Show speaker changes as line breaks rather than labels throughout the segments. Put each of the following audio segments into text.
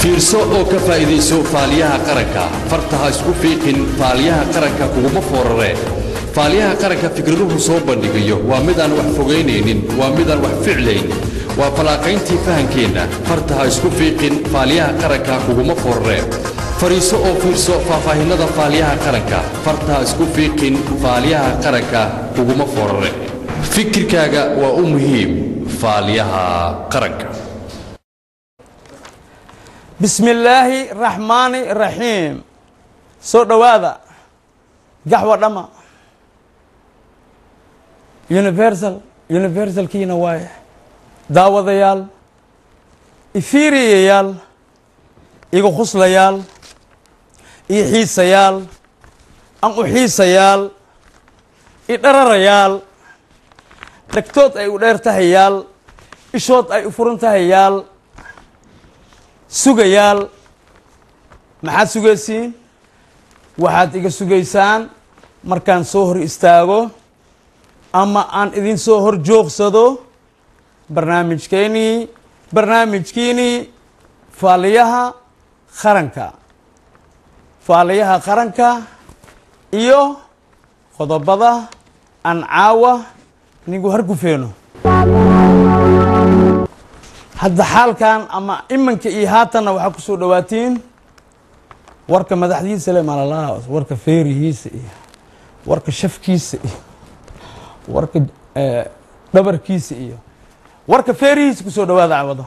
fiirso oo ka faa'iidayso faaliyaha qaranka farta ha isku fiiqin faaliyaha qaranka kuguma foorare faaliyaha qaranka fikraduhu soo bandhigayo waa midaan wax fogaynaynin waa midaan wax ficlayn waa fallaaqayntii fahankeenna farta ha isku fiiqin faaliyaha qaranka kuguma foorare fariiso oo fiirso faahfaahinnada faaliyaha qaranka farta ha isku fiiqin faaliyaha qaranka kuguma foorare fikirkaaga waa u muhiim faaliyaha qaranka
bismi illaahi raxmaani raxiim soo dhowaada gaxwa dhama universal universalkiina waaye daawadayaal ifiiriyayaal igu khuslayaal io xiisayaal an u xiisayaal i dhararayaal dhegtood ay u dheer tahayaal ishood ay u furan tahayaal sugayaal maxaad sugaysiin waxaad iga sugaysaan markaan soo hor istaago ama aan idin soo hor joogsado barnaamijkeenii barnaamijkiinii faaliyaha qaranka faaliyaha qaranka iyo qodobada aan caawa nigu hargufeeno hadda xaalkan ama imanka iyo haatanna waxaa ku soo dhawaatiin warka madaxdiisa le malala warka feerihiisa iyo warka shafkiisa iyo warka dhabarkiisa iyo warka feerihiisa kusoo dhawaada cawado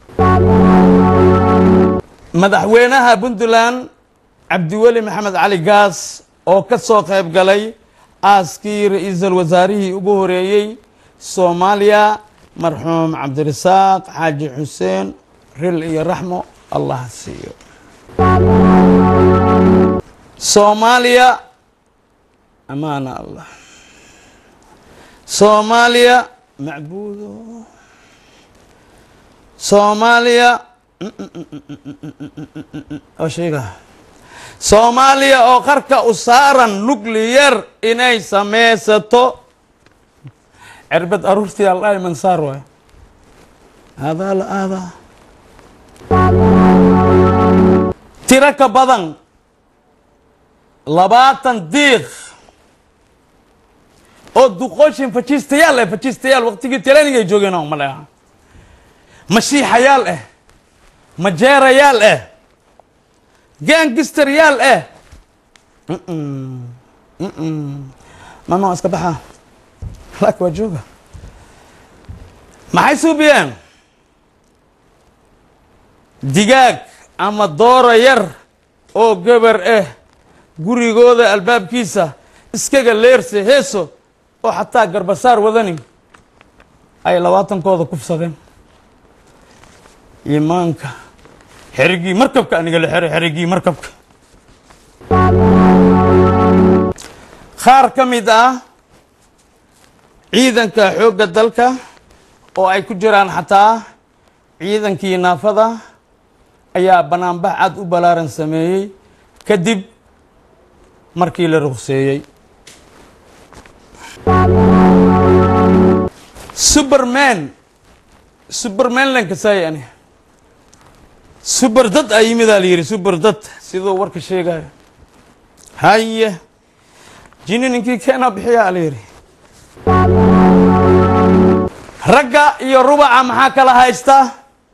madaxweynaha puntland cabdiweli maxamed cali gaas oo ka soo qayb galay aaskii ra-iisul wasaarihii ugu horeeyey soomaaliya marxuum cabdirasaaq xaaji xuseen ril iyo raxmo allah siiyo soomaaliya amaana allah soomaaliya macbuudo soomaaliya oo sheega soomaaliya oo qarka u saaran nucliyar inay sameysato cirbad aruurtii aldhahay mansaar waay aadaa la aadaa tiro ka badan labaatan diiq oo duqooshin fajiistayaal eh fajiistayaal waqtigii training ay joogeen oo male aha mashiixayaal eh majeerayaal eh gaangisteryaal eh mama iska baxa lak waa jooga maxay suubiyeen digaag ama doora yar oo gabar ah gurigooda albaabkiisa iskaga leerse heeso oo xataa garbasaar wadani ay labaatankooda kufsadeen imaanka xerigii markabka aniga la xero xerigii markabka qaar ka mid ah ciidanka xoogga dalka oo ay ku jiraan xataa ciidankii naafada ayaa banaanbax cad u ballaaran sameeyey kadib markii la rukseeyey superman superman lankasaay ani suber dad a yimidaa la yidhi suber dad siduu warka sheegayo haye jini ninkii keenaa bixiyaa la yidhi ragga iyo rubaca maxaa kala haystaa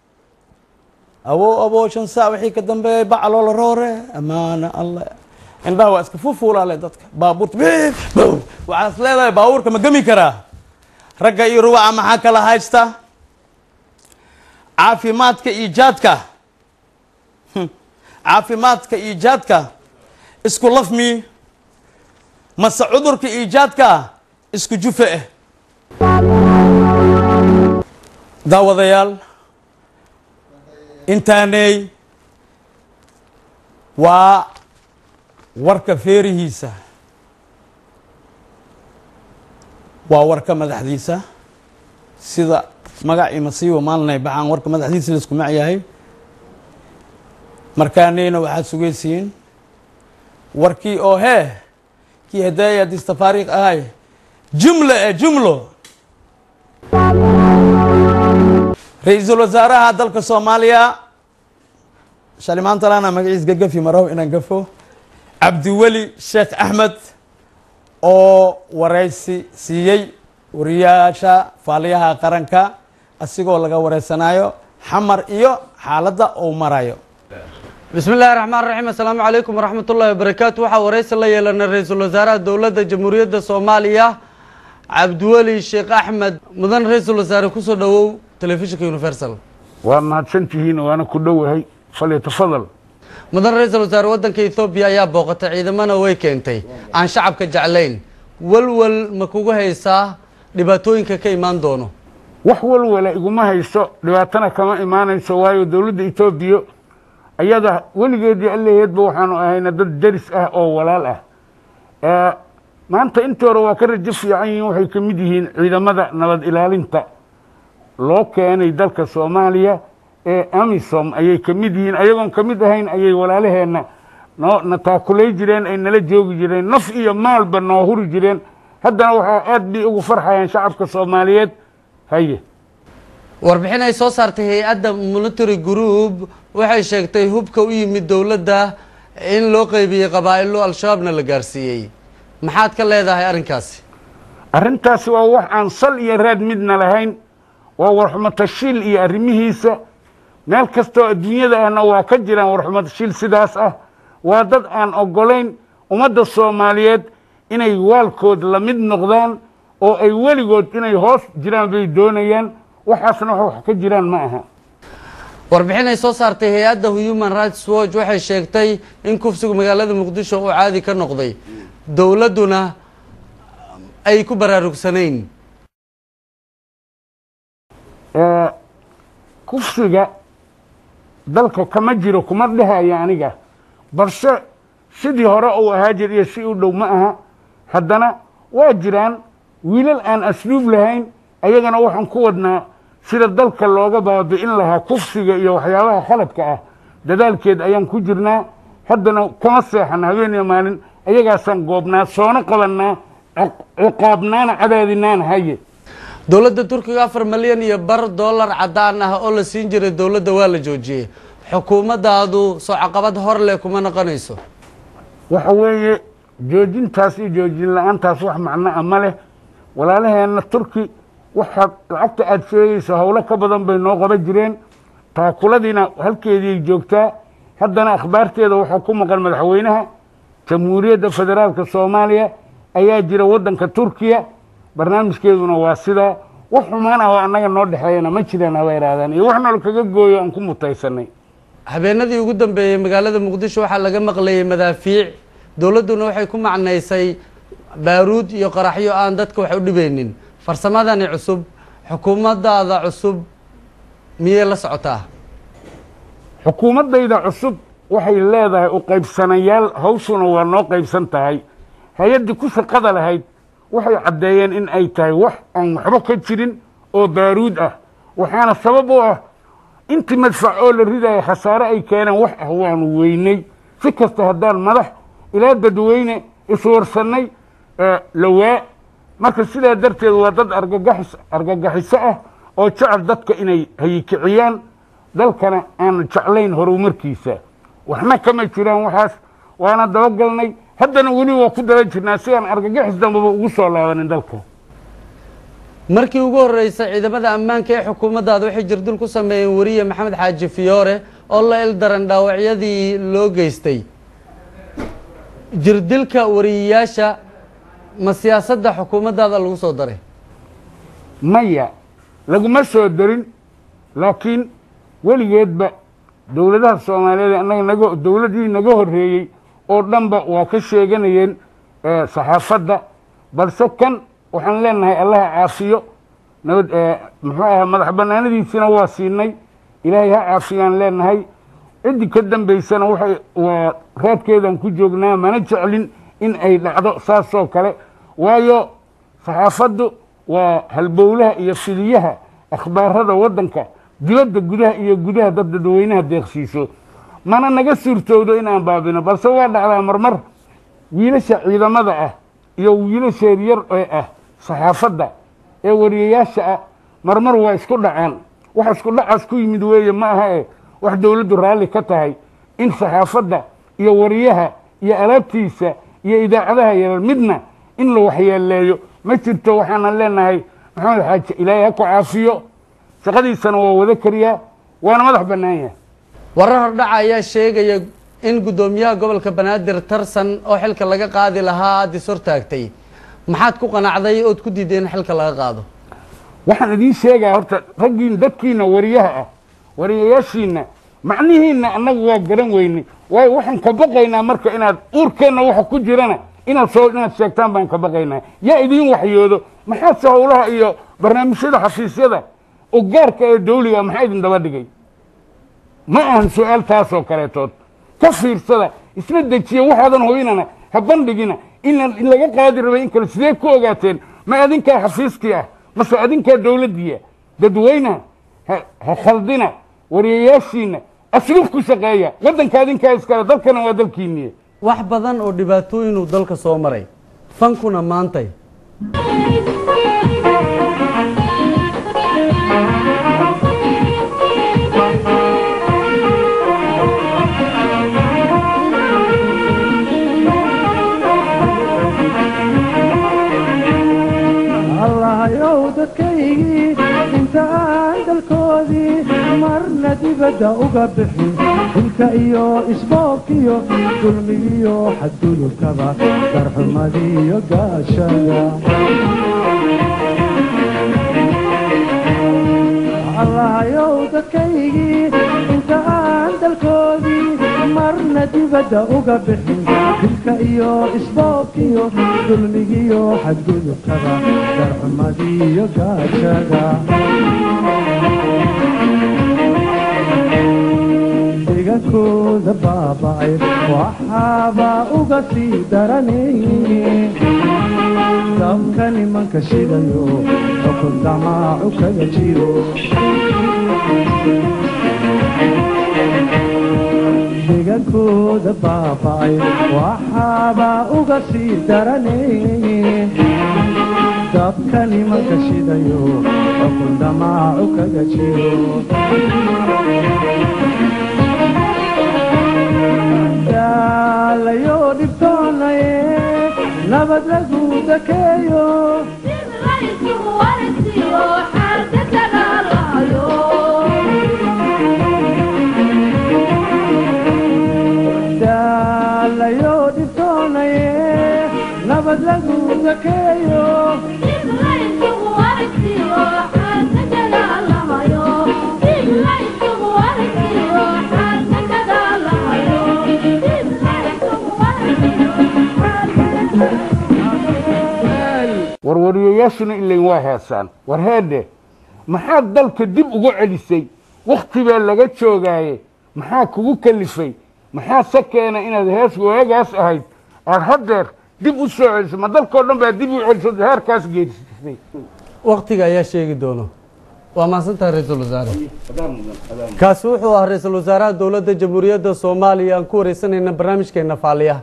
awo awo shan saac wixii ka dambeeyay bacaloola roore amaana allah indhaha waa iska fuufuulaale dadka baabuurta waxaas leedahay baabuurka ma gemi karaa ragga iyo rubaca maxaa kala haysta caafimaadka iijaadka caafimaadka iijaadka isku lafmi mase cudurka iijaadka isku jufe ah daawadayaal intaaney waa warka feerihiisa waa warka madaxdiisa sida magacii masiibo maalinay baxaan warka madaxdiisa laisku mac yahay markaaneyna waxaad sugaysiin warkii oo hee kii hadaaya distafaariiq ahay jumla e jumlo ra-iisul wasaaraha dalka soomaaliya shalimaantalana magaciis gagafi maraw inaan gafo cabdiweli sheekh axmed oo wareysi siiyey wariyaasha faaliyaha qaranka asigoo laga wareysanayo xamar iyo xaaladda uu marayo bismi illaahi raxmaan raxiim assalaamu calaykum waraxmat ullahi wabarakaatu waxaa wareysi la yeelanay ra-iisul wasaaraha dowladda jamhuuriyadda soomaaliya cabdiweli sheekh axmed mudan ra-iisul wasaare kusoo dhowow telefishinka universal
waa mahadsantihiin waana ku dhowahay falyatafadal
mudan ra-iisul wasaare waddanka ethoobiya ayaa booqatay ciidamana way keentay aan shacabka jeclayn walwal ma kugu haysaa dhibaatooyinka ka imaan doono
wax walwala iguma hayso dhibaatana kama imaanayso waayo dowladda etoobiya ayada weligeedii allaheedba waxaanu ahayna dad deris ah oo walaal ah maanta intii hore waa ka rajo fiican yihiin waxay ka mid yihiin ciidamada nabad ilaalinta loo keenay dalka soomaaliya ee amisom ayay ka mid yihiin ayagoon ka mid ahayn ayay walaalaheenna noo na taakulay jireen ay nala joogi jireen naf iyo maalba noo huri jireen haddana waxaa aad bay ugu farxayaan shacabka soomaaliyeed haye
warbixin ay soo saartay hay-adda military group waxay sheegtay hubka u yimid dowladda in loo qeybiyey qabaa'ilo al-shabaabna la gaarsiiyey maxaad ka leedahay arrinkaasi
arrintaasi waa wax aan sal iyo raad midna lahayn waa warxumatashiil iyo arrimihiisa meel kastoo adduunyada ahna waa ka jiraan warxumatashiil sidaas ah waa dad aan oggolayn ummadda soomaaliyeed inay waalkood la mid noqdaan oo ay weligood inay hoos jiraan bay doonayaan waxaasna wax wax ka jiraan ma aha
warbixin ay soo saartay hay-adda human rights watch waxay sheegtay in kufsigu magaalada muqdisho uu caadi ka noqday dowladduna ay ku baraarugsanayn
kufsiga dalka kama jiro kuma dhehaya aniga balse sidii hore uu ahaa jir iyo si u dhow ma aha haddana waa jiraan wiilal aan asluub lahayn ayagana waxaan ku wadnaa sida dalka looga baabi'in lahaa kufsiga iyo waxyaabaha khaladka ah dadaalkeed ayaan ku jirnaa haddana kama seexan habeeniyo maalin ayagaasaan goobnaa soona qabannaa ciqaabnaana cadaadinaana haye
dowladda turkiga afar malyan iyo bar dollar caddaan ah oo la siin jiray dowladda waa la joojiyey xukuumaddaadu soo caqabad hor leh kuma noqonayso
waxa weeye joojintaas iyo joojin la-aantaas wax macno a ma leh walaalaheenna turki waxaad lacagta aada sheegayso howlo ka badan bay noo qaban jireen taakuladiina halkeediiay joogtaa haddana akhbaarteeda waxaa ku maqan madaxweynaha jamhuuriyadda federaalka soomaaliya ayaa jira waddanka turkiya barnaamijkeeduna waa sidaa wax xumaan ah oo annaga noo dhexeeyana ma jiraan haba ihaahdaan iyo wax nool kaga gooyo aan ku mutaysanay
habeenadii ugu dambeeyey magaalada muqdisho waxaa laga maqlayay madaafiic dowladduna waxay ku macnaysay baaruud iyo qaraxyo aan dadka wax u dhibeynin farsamadani cusub xukuumaddaada cusub miyay la socotaa
xukuumaddayda cusub waxay leedahay u qaybsanayaal hawshuna waa noo qaybsan tahay hay-addii ku shaqada lahayd waxay caddeeyeen in ay tahay wax aan waxba ka jirin oo baaruud ah waxaana sabab u ah intii madfac oo la ridaya khasaare ay keeneen wax ah waanu weynay si kasta haddaan madax ilaa dadweyne iswarsannay lawaa marka sidaa darteed waa dad argagaxis argagaxiso ah oo jecel dadka inay hayikiciyaan dalkana aan jeclayn horumarkiisa waxna kama jiraan waxaas waana dabagalnay haddana weli waa ku daba jirnaa si aan argagaxis dambaba ugu soo laabanin dalka
markii ugu horreysay ciidamada ammaanka ee xukuumaddaada waxay jirdil ku sameeyeen weriye maxamed xaaji fiyoore oo la ildaran dhaawacyadii loo geystay jirdilka wariyayaasha ma siyaasadda xukuumaddaada lagu soo daray
maya laguma soo darin laakiin weligeedba dowladaha soomaaliyeed annaga naga dowladdii naga horreeyey oo dhanba waa ka sheeganayeen saxaafadda balse kan waxaan leenahay allaha caafiyo nabad muxuu aha madax banaanadiisina waa siinay ilaahay ha caafiyaan leenahay ciddii ka dambaysana waxay waa raadkeedaan ku joognaa mana jeclin in ay dhacdo saasoo kale waayo saxaafaddu waa halbowlaha iyo fidiyaha akhbaarada waddanka dibadda gudaha iyo gudaha dad dadweynaha deeqsiiso mana naga suurtowdo inaan baabino balse waa dhacdaa marmar wiilasha ciidamada ah iyo wiilasha yaryar ee ah saxaafadda ee wariyayaasha ah marmar waa isku dhacaan wax isku dhacaas ku yimid weeye ma aha e wax dowladdu raalli ka tahay in saxaafadda iyo wariyaha iyo alaabtiisa iyo idaacadaha yaryar midna in la waxyeeleeyo ma jirto waxaanan leenahay maxamed xaaji ilaahay ha ku caafiyo shaqadiisana waa wada kariyaa waana madax bannaan yahay
warar hordhaca ayaa sheegaya in guddoomiyaha gobolka banaadir tarsan oo xilka laga qaadi lahaa aad is hortaagtay maxaad ku qanacday ood ku diiday in xilka laga qaado
waxaan idiin sheegaa horta raggiin dadkiina wariyaha ah wariyayaashiina macnihiina annagu waa garan weyne waayo waxaan ka baqaynaa marka inaad uurkeenna waxa ku jirana inaad soo inaad sheegtaan baan ka baqaynaa yaa idiin waxyoodo maxaase howlaha iyo barnaamijyada xafiisyada oo gaarka ee dawliga maxaa idin daba dhigay ma ahan su-aal taasoo kaleetood ka fiirsada isla dejiya waxaadan hubinana ha bandhigina in in laga qaadi rabay in kale sidee ku ogaateen ma adinkaa xafiiskii ah mase adinkaa dowladdiia dadweynaha ha ha khaldina wariyayaashiina asluub ku shaqeeya waddanka adinkaa iskale dalkana waa dalkiiniye
wax badan oo dhibaatooyinuu dalka soo maray fankuna maantay
allahayow dadkaygii inta aan dalkoodii marna dibadda uga bixin dhulka iyo isboobkiyo dulmigiyo xadgudubkaba darxumadiyo gaashada allahayow dadkaygii inta aan dalkoodii marna dibadda uga bixin dilka iyo isboobkiyo dulmigiyo xadgudubkaba darxumadiyo gaajada deegaankooda baaba'ay waxaaba uga sii daranay dabka nimanka shidayo xukun damaacu kaga jiro deegaankooda baaba'ay waxaaba uga sii daranay dabka nimanka shidayo xukun damaacu kaga jiro daalayo dhibtoonaye nabad lagu dakeeyo daalayo dhibtoonaye nabad lagu dakeeyo
warwariyayaashuna ilayn waa heesaan war heedhe maxaad dalka dib ugu celisay wakhti baa laga joogaaye maxaa kugu kalifay maxaa se keena inaad hees waagaas ahayd aad haddeer dib u soo celisay ma dalkao dhan baa dib u celisay heerkaas geerisay
wakhtiga ayaa sheegi doono waa mahadsantahay ra-iisul wasaare kaasi wuxuu ahaa ra-iisul wasaaraha dowladda jamhuuriyadda soomaaliya aan ku wareysanayna barnaamijkeena faaliyaha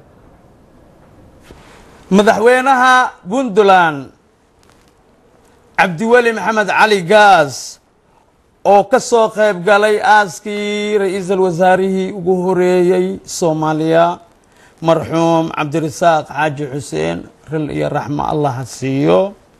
madaxweynaha puntland cabdiweli maxamed cali gaas oo ka soo qayb galay aaskii ra-iisul wasaarihii ugu horeeyey soomaaliya marxuum cabdirasaaq xaaji xuseen ril iyo raxmo allah ha siiyo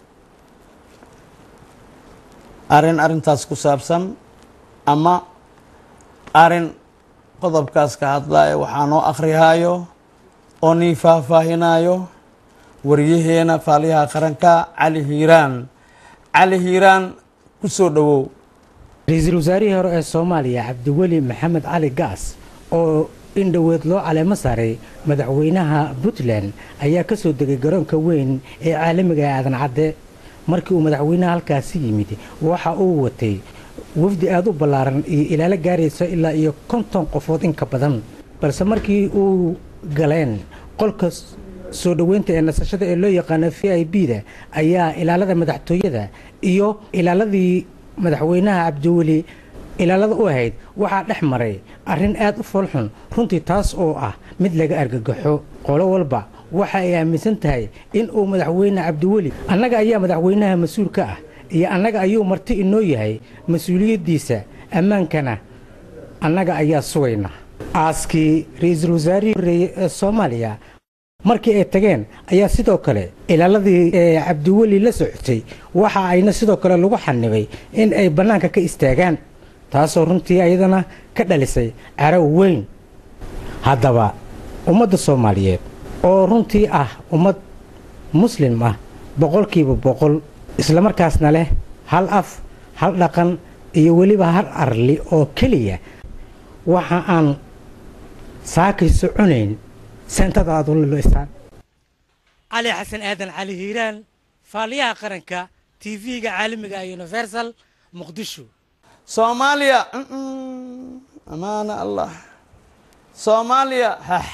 arrin arrintaas ku saabsan ama arrin qodobkaas ka hadlaya waxaa noo akhrihaayo oo nii faahfaahinayo waryaheena faaliyaha qaranka cali hiiraan cali hiiraan ku soo dhowow
ra-iisul wasaarihii hore ee soomaaliya cabdiweli maxamed cali gaas oo in dhoweed loo caleemo saaray madaxweynaha puntland ayaa ka soo degay garoonka weyn ee caalamiga ee aadan cadde markii uu madaxweynaha halkaasi yimid waxa uu watay wafdi aada u ballaaran iyo ilaalo gaaraysa ilaa iyo konton qofood in ka badan balse markii uu galeen qolka soo dhoweynta ee nasashada ee loo yaqaano v i b da ayaa ilaalada madaxtooyada iyo ilaaladii madaxweynaha cabdiweli ilaalada u ahayd waxaa dhex maray arrin aad u foolxun runtii taas oo ah mid laga argagaxo qolo walba waxa ay aaminsan tahay in uu madaxweyne cabdiweli annaga ayaa madaxweynaha mas-uul ka ah iyo annaga ayuu marti inoo yahay mas-uuliyaddiisa ammaankana annaga ayaa sugayna aaskii ra-iisul wasaarihii horreeyey ee soomaaliya markii ay tageen ayaa sidoo kale ilaaladii ee cabdiweli la socotay waxa ayna sidoo kale lagu xanibay in ay bannaanka ka istaagaan taasoo runtii ayadana ka dhalisay caraw weyn haddaba ummadda soomaaliyeed oo runtii ah ummad muslim ah boqolkiiba boqol islamarkaasna leh hal af hal dhaqan iyo weliba hal arli oo keliya waxa aan saakay soconayn sentada aad uliloysaan cali xasan aadan cali hiiraan faaliyaha qaranka tv-ga caalamiga ee universal muqdisho
soomaaliya mm, amaana allah soomaaliya hax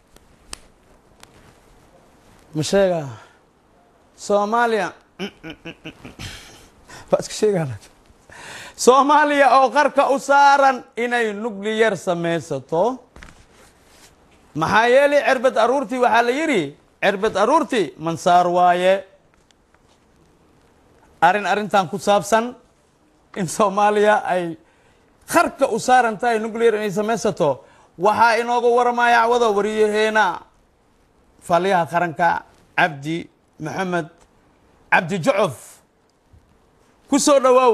ma sheegaa soomaaliya waa iska sheegaa soomaaliya oo qarka u saaran inay nucliyar samaysato maxaa yeelay cerbad aruurtii waxaa la yidhi cerbad aruurtii mansaar waaye arrin arrintan ku saabsan in soomaaliya ay qarka u saaran tahay nuclear inay samaysato waxaa inooga waramaya cawada wariyaheena faaliyaha qaranka cabdi maxamed cabdi jucuf ku soo dhowaaw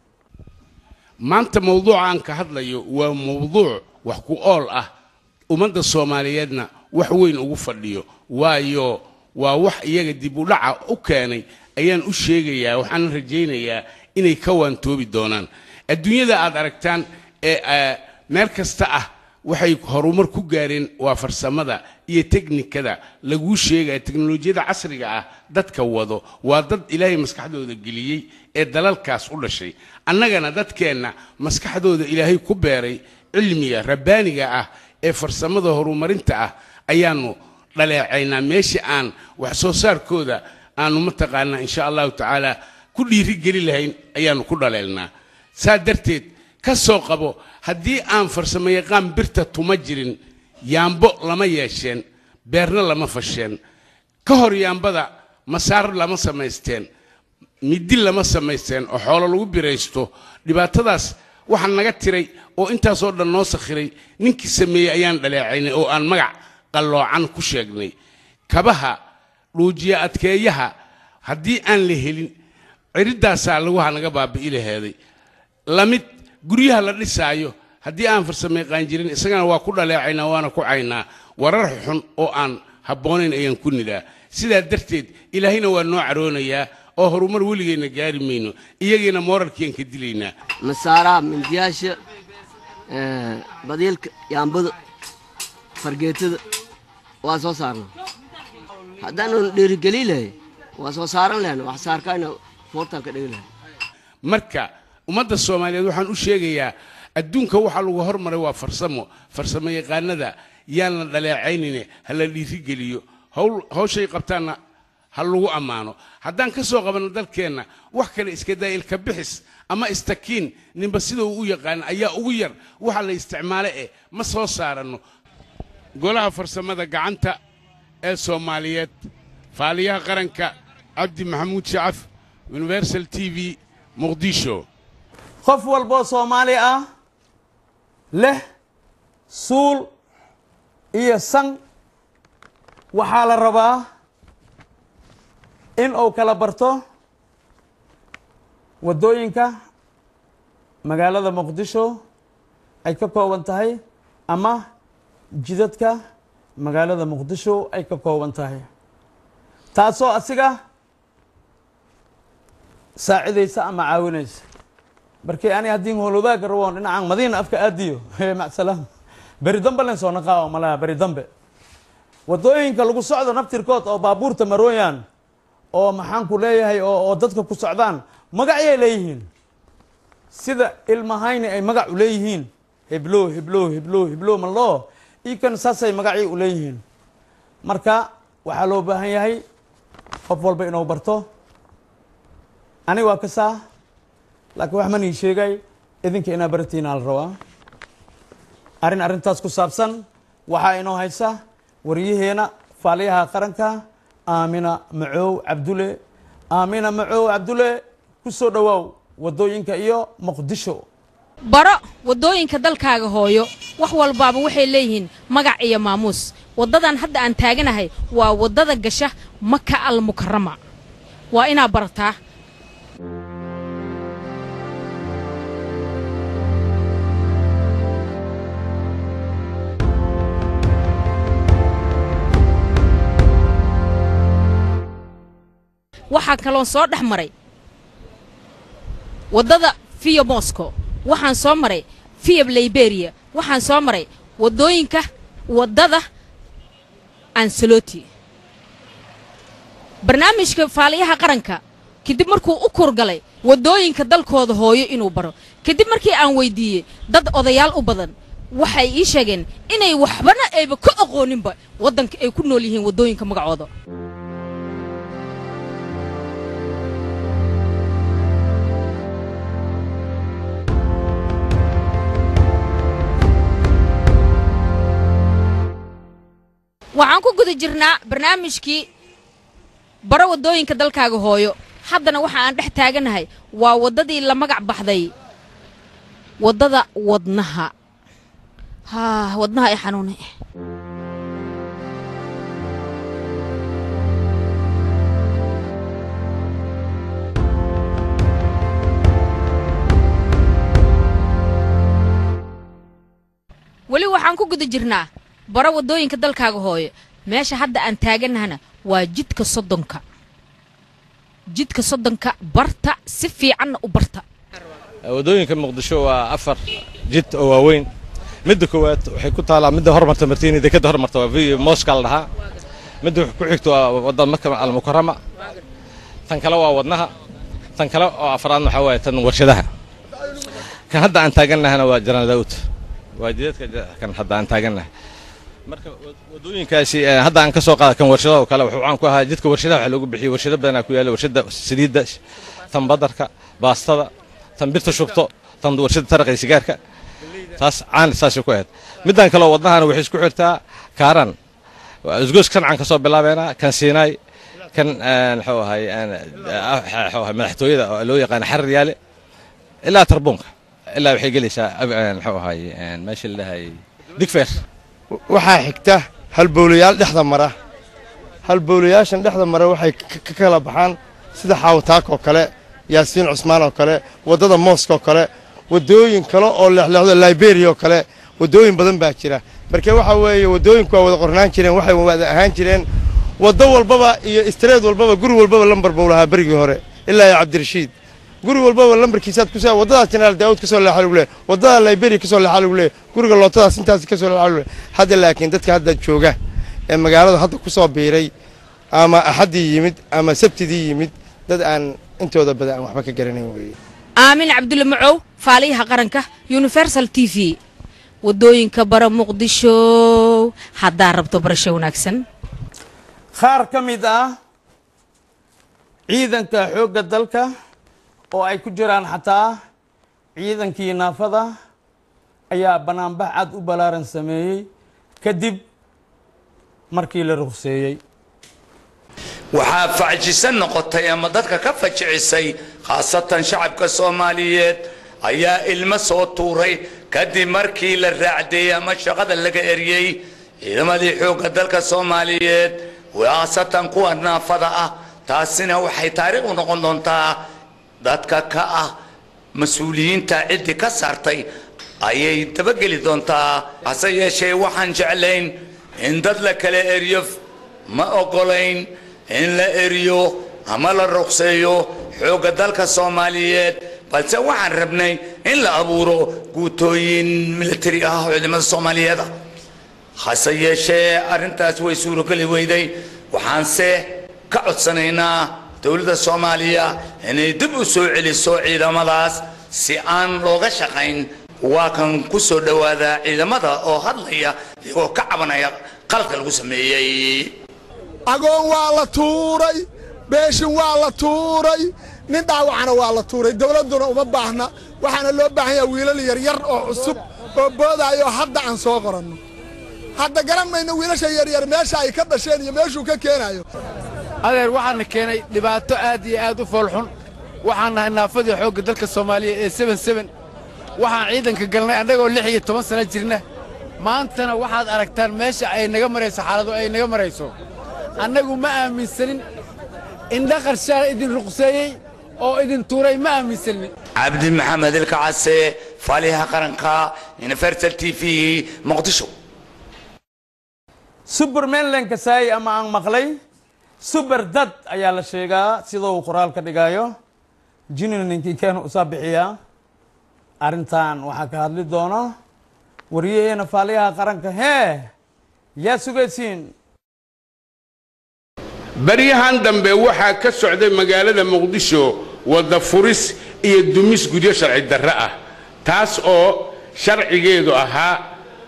maanta mawduuca aan ka hadlayo waa mawduuc wax ku ool ah ummadda soomaaliyeedna wax weyn ugu fadhiyo waayo waa wax iyaga dib u dhaca u keenay ayaan u sheegayaa waxaana rajaynayaa inay ka waantoobi doonaan adduunyada aad aragtaan ee eh, meel kasta ah waxay horumar ku gaareen waa farsamada iyo teknikada laguu sheegaya teknolojiyada casriga ah dadka wado waa dad ilaahay maskaxdooda geliyey ee dalalkaas u dhashay annagana dadkeenna maskaxdooda ilaahay ku beeray cilmiga rabbaaniga ah ee farsamada horumarinta ah ayaanu dhaleecaynaa meesha aan wax soo saarkooda aanu mataqaanaa insha allahu tacaala ku dhiirigeli lahayn ayaanu ku dhaleelnaa saa darteed ka soo qabo haddii aan farsamo yaqaan birta tuma jirin yaambo lama yeesheen beerna lama fasheen ka hor yaambada masaar lama samaysteen midi lama samaysteen oo xoolo lagu biraysto dhibaatadaas waxaa naga tiray oo intaasoo dhan noo sakhiray ninkii sameeyey ayaan dhaleecaynay oo aan magac qalloocan ku sheegnay kabaha dhuujiya adkeeyaha haddii aan la helin ciridaasaa laguha naga baabi'i laheeday lamid guryaha la dhisaayo haddii aan farsamo yaqaan jirin isagana waa ku dhaleecaynaa waana ku caynaa warar xun oo aan habboonayn ayaan ku nidhaa sidaa darteed ilaahayna waa noo caroonayaa oo horumar weligeenna gaari mayno iyagiina moorarkiiaan ka dilaynaa
masaaraha mindiyaasha eh, badiilka yaambada fargeetada waa soo saarna haddaanu dhiirigeli lahay waa soo saaran lahayn wax saarkaayna foortaan ka dhigi lahay
marka ummadda soomaaliyeed waxaan u sheegayaa adduunka waxaa lagu hormaray waa farsamo farsamo yaqaanada yaan la dhaleecaynine ha la dhiirigeliyo hawl hawshay qabtaanna ha lagu ammaano haddaan ka soo qabanno dalkeenna wax kale iska daa ilka bixis ama istakiin ninba sida uu u yaqaan ayaa ugu yar waxa la isticmaale eh ma soo saaranno golaha farsamada gacanta ee soomaaliyeed faaliyaha qaranka cabdi maxamuud shacaf universal t v muqdisho
qof walboo soomaali ah leh suul iyo san waxaa la rabaa in uu kala barto waddooyinka magaalada muqdisho ay ka kooban tahay ama jidadka magaalada muqdisho ay ka kooban tahay taasoo asiga saacidaysa ama caawinaysa markii ani haddii holobaaga raboon dhinacan madiina afka aadiyo macsalaam beri dambe len soo naqaa malaha beri dambe waddooyinka lagu socdo naftirkood oo baabuurta marooyaan oo maxaan ku leeyahay oo oo dadka ku socdaan magacyay leeyihiin sida ilmahayni ay magac u leeyihiin heblo heblo heblo heblo maloo ikan saasay magacay u leeyihiin marka waxaa loo baahan yahay qof walba inuu barto ani waa ka saa laakiin wax man ii sheegay idinka inaa baratiina la rabaa arrin arrintaas ku saabsan waxaa inoo haysa wariyaheena faaliyaha qaranka aamina macoow cabdule aamina macoow cabdule ku soo dhowaaw waddooyinka iyo muqdisho
baro waddooyinka dalkaaga hooyo wax walbaaba waxay leeyihiin magac iyo maamuus waddadan hadda aan taaganahay waa waddada gasha maka al mukarama waa inaa barataa waxaa kaloon soo dhex maray waddada fiya moscow waxaan soo maray fiyab liberia waxaan soo maray waddooyinka waddada ansaloti barnaamijka faaliyaha qaranka kadib markuu u kurgalay waddooyinka dalkooda hooyo inuu baro kadib markii aan weyddiiyey dad odayaal u badan waxay ii sheegeen inay waxbana ayba ka aqooninba waddanka ay ku nool yihiin waddooyinka magacooda waxaan ku guda jirnaa barnaamijkii baro waddooyinka dalkaaga hooyo haddana waxa aan dhex taaganahay waa waddadii la magac baxday waddada wadnaha haa wadnaha ay xanuunay weli waxaan ku guda jirnaa baro waddooyinka dalkaaga hooyo meesha hadda aan taaganahana waa jidka soddonka jidka soddonka barta si fiicanna u barta
waddooyinka muqdisho waa afar jid oo waaweyn midda koowaad waxay ku taalaa midda hormarta martiini dekadda hormarta waa v moska la dhahaa midda ku xigto waa wadda maka almukarama tan kale waa wadnaha tan kale oo afraadna waxaa waaye tan warshadaha kan hadda aan taagannahana waa janal daawud waa jidadka kan hadda aan taagannahay marka waddooyinkaasi hadda aan ka soo qaada kan warshadaha oo kale wuxuu caan ku ahaa jidka warshadaha waxaa loogu bixiyey warshado badanaa ku yaalla warshada saliidda tan badarka baastada tan birta shubto tan warshada taraqa iyo sigaarka taas caan saasay ku ahayd middan kaleo wadnahana waxay isku xirtaa kaaran isgoos kan caan ka soo bilaabeena kan siinaay kan muxuu ahay muxuu ahay madaxtooyada oo loo yaqaano xarir yaale ilaa tarbuunka ilaa waxay gelaysaa muxuu ahay meesha la dhahay digfeer
waxaa xigta halbowlayaal dhexda mara halbowlayaashan dhexda mara waxay ka kala baxaan sida xaawataak oo kale yaasiin cusmaan oo kale waddada mooska oo kale waddooyin kale oo leexleexdo liberia oo kale waddooyin badan baa jira marka waxaa weeye waddooyinku waa wada qornaan jireen waxay wada ahaan jireen waddo walbaba iyo istreed walbaba guri walbaba lambar buu lahaa berigii hore ilaa iyo cabdirashiid guri walbaba lambarkiisaad ku waddadaas jenaraal daawud ka soo leexa lagu leeyahy waddada liberia ka soo leexa lagu leeyahy guriga lootadaas intaas ka soo leexa lagu leeyahy hadda laakiin dadka hadda jooga ee magaalada hadda ku soo biiray ama axaddii yimid ama sabtidii yimid dad aan intooda badan aan waxba ka garanayn weeye
aamin cabdulle macow faaliyaha qaranka universal t v waddooyinka bara muqdisho haddaa rabto barasho wanaagsan
qaar ka mid ah ciidanka xoogga dalka oo ay ku jiraan xataa ciidankii naafada ayaa banaanbax cad u ballaaran sameeyey kadib markii la ruqseeyey
waxaa facjisan noqotay ama dadka ka fajicisay khaasatan shacabka soomaaliyeed ayaa ilmo soo tuuray kadib markii la raacdeeyey ama shaqada laga eryey ciidamadii xoogga dalka soomaaliyeed khaasatan kuwa naafada ah taasina waxay taariikh u noqon doontaa dadka ka ah mas-uuliyiinta ciddii ka saartay ayay dabageli doontaa hase yeeshee waxaan jeclayn in dad la kala eriyo ma ogolayn in la eriyo ama la ruqseeyo xoogga dalka soomaaliyeed balse waxaan rabnay in la abuuro guutooyin militari ah oo ciidamada soomaaliyeed ah hase yeeshee arrintaas way suurogeli weyday waxaanse ka codsanaynaa dowladda soomaaliya inay dib u soo celiso ciidamadaas si aan looga shaqayn waa kan ku soo dhowaada ciidamada oo hadlaya iyagoo ka cabanaya qaladka lagu sameeyey
agoon waa la tuuray beeshin waa la tuuray nin dhaawacana waa la tuuray dowladduna uma baahna waxaana loo baahan yaha wiilal yaryar oo cusub oo boodaayo hadda aan soo qoranno hadda garan mayno wiilasha yaryar meesha ay ka dhasheen iyo meeshuu ka keenayo
adeer waxaana keenay dhibaato aad iyo aad u foolxun waxaan nahay naafadii xoogga dalka soomaaliya ee seben seben waxaan ciidanka galnay annagoo lix iyo toban sano jirna maantana waxaad aragtaan meesha ay naga marayso xaaladu ay naga marayso annagu ma aaminsanin indha qarshaal idin ruqseeyey oo idin tuuray ma aaminsanin
cabdi maxamed ilkacase faaliyaha qaranka universal t v muqdisho
supermanland kasaay ama aan maqlay super dad ayaa la sheegaa sida uu qoraal ka dhigayo jinina ninkii keenu usaa bixiyaa arrintan waxaa ka hadli doona wariyaheena faaliyaha qaranka hee yaa sugaysiin
baryahan dambe waxaa ka socday magaalada muqdisho wadda furis iyo dumis guryo sharci darre ah taas oo sharcigeedu ahaa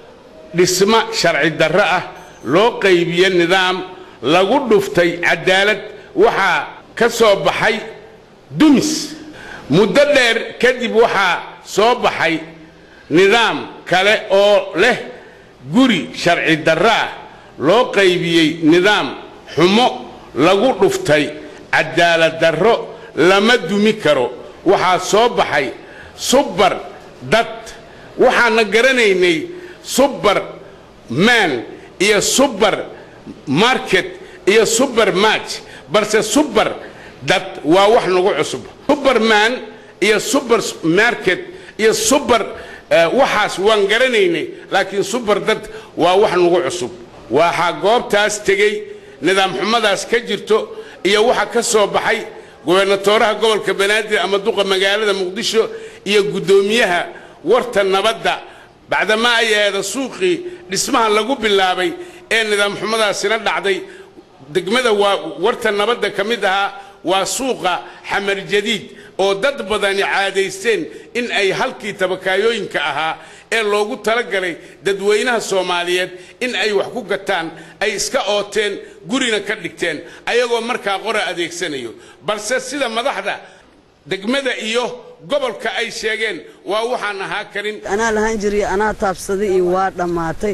dhismo sharci darre ah loo qaybiye nidaam lagu dhuftay cadaalad waxaa ka soo baxay dumis muddo dheer kadib waxaa soo baxay nidaam kale oo leh guri sharci darre ah loo qaybiyey nidaam xumo lagu dhuftay cadaalad darro lama dumi karo waxaa soo baxay subbar dad waxaana garanaynay subbar maan iyo subbar market iyo subbar match balse subbar dad waa wax nagu cusub subbarman iyo subbar market iyo subbar waxaas waan garanaynay laakiin subbar dad waa wax nagu cusub waxaa goobtaas tegey nidaam xumadaas ka jirto iyo waxa ka soo baxay gobernatooraha gobolka banaadir ama duqa magaalada muqdisho iyo guddoomiyaha warta nabadda bacdamaa ay aheeda suuqii dhismaha lagu bilaabay ee nidaam xumadaasina dhacday degmada waa warta nabadda ka mid ahaa waa suuqa xamar jadiid oo dad badani caadaysteen in ay halkii tabakaayooyinka ahaa ee loogu talagalay dadweynaha soomaaliyeed in ay wax ku gataan ay iska ooteen gurina ka dhigteen ayagoo markaa qora adeegsanayo balse sida madaxda degmada iyo gobolka ay sheegeen waa waxaan ahaa karin
anaa lahaan jiray anaa taabsaday iyo waa dhammaatay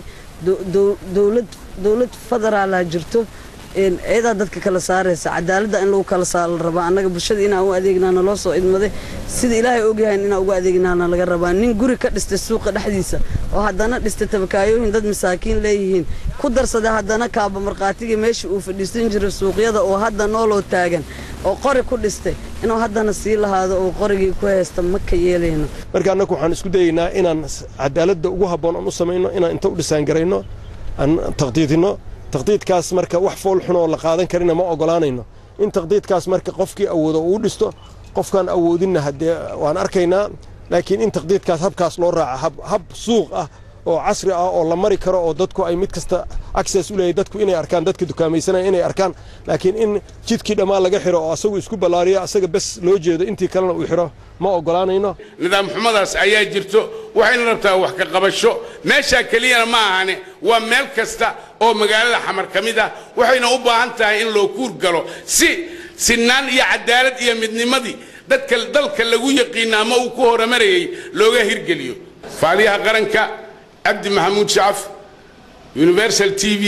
dowlad dowlad federaalaa jirto ciidaa dadka kala saaraysa cadaaladda in lagu kala saara la rabaa annaga bulshada inaan u adeegnaana loo soo idmaday sida ilaahay ogyahay inaan ugu adeegnaana laga rabaa nin guri ka dhistay suuqa dhexdiisa oo haddana dhistay tabakaayooyin dad masaakiin leeyihiin ku darsaday haddana kaaba markhaatiga meesha uu fadhiisan jiray suuqyada oo hadda nooloo taagan oo qori ku dhistay inuu haddana sii lahaado oo qorigii ku haysta ma ka yeelayno
marka annagu waxaan isku dayaynaa inaan cadaaladda ugu habboon aan u samayno inaan inta u dhisaangarayno aan taqdiidinno taqdiidkaas marka wax fool xun oo la qaadan karina ma ogolaanayno in taqdiidkaas marka qofkii awoodo uu dhisto qofkaan awoodinna haddee waan arkaynaa laakiin in taqdiidkaas habkaas loo raaca hab suuq ah oo casri ah oo la mari karo oo dadku ay mid kasta access u leeyahay dadku inay arkaan dadka dukaamaysanaya inay arkaan laakiin in jidkii dhammaan laga xiro oo asagu isku ballaariyo asaga bes loo jeedo intii kalena uu xiro ma ogolaanayno
nidaam xumadaas ayaa jirto waxayna rabtaa wax ka qabasho meeshaa keliyana ma ahane waa meel kasta oo magaalada xamar ka mid ah waxayna u baahan tahay in loo kuur galo si sinaan iyo cadaalad iyo midnimadii dadka dalka lagu yaqiina ama uu ku horumarayay looga hirgeliyo faaliyaha qaranka cabdi maxamuud shacaf universal t v